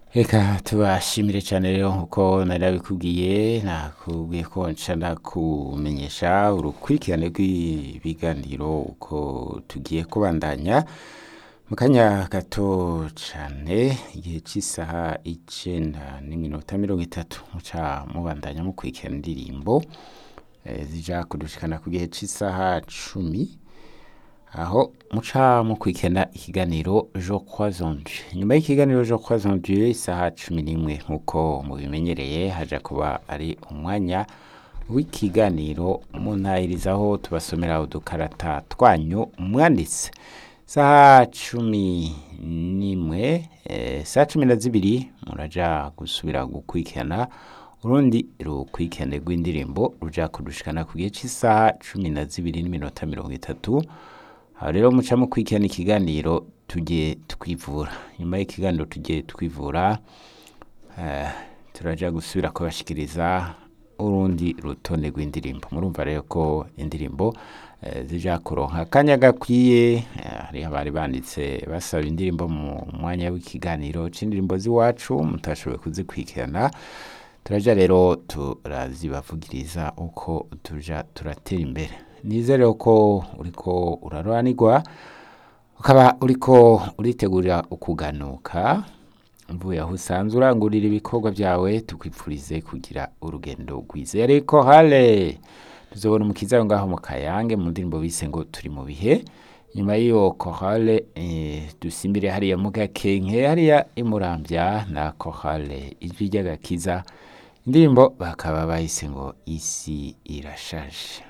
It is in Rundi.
Reka tubashimire cyane rero nkuko nari nabikubwiye nakubwiye ko nca ndakumenyesha urukurikirane rw'ibiganiro uko tugiye kubandanya mu kanya gato cyane igihe cy'isaha icenda n'iminota mirongo itatu muca mubandanya mukurikirana indirimbo eh, zija kudushikana ku gihe cy'isaha cumi aho muca mukurikirana ikiganiro jo croisondieu nyuma y'ikiganiro jo croisondieu isaha cumi n'imwe nk'uko mubimenyereye haja kuba ari umwanya w'ikiganiro muntahirizaho tubasomera udukarata twanyu mwanditse saha cumi n'imwe eh, saha cumi na zibiri muraja gusubira gukurikirana urundi rukurikirane rw'indirimbo ruja kudushikana ku gihe cy'isaha cumi na zibiri n'iminota mirongo itatu aho rero muca mukurikirana ikiganiro tujye twivura nyuma y'ikiganiro tujye twivura eh, turaja gusubira kubashikiriza urundi rutonde rw'indirimbo murumva rero ko indirimbo eh, zija kuronka akanya gakwiye eh, hariho abari banditse basaba indirimbo mu mwanya w'ikiganiro c'indirimbo z'iwacu mutashoboye kuzikurikirana turaja rero turazibavugiriza uko tuja turatera imbere nizere ko uriko uraroranirwa ukaba uriko uritegurira ukuganuka mvuye aho usanzwe urangurira ibikorwa byawe tukwipfurize kugira urugendo rwiza ariko hale tuzobona umukiza aho ngaho mu kayange mu ndirimbo bise ngo turi mu bihe nyuma y'iyo korale eh, dusimbire hariya mu gakenke hariya imurambya na korale ijwi ry'agakiza indirimbo bakaba bahise ngo isi irashaje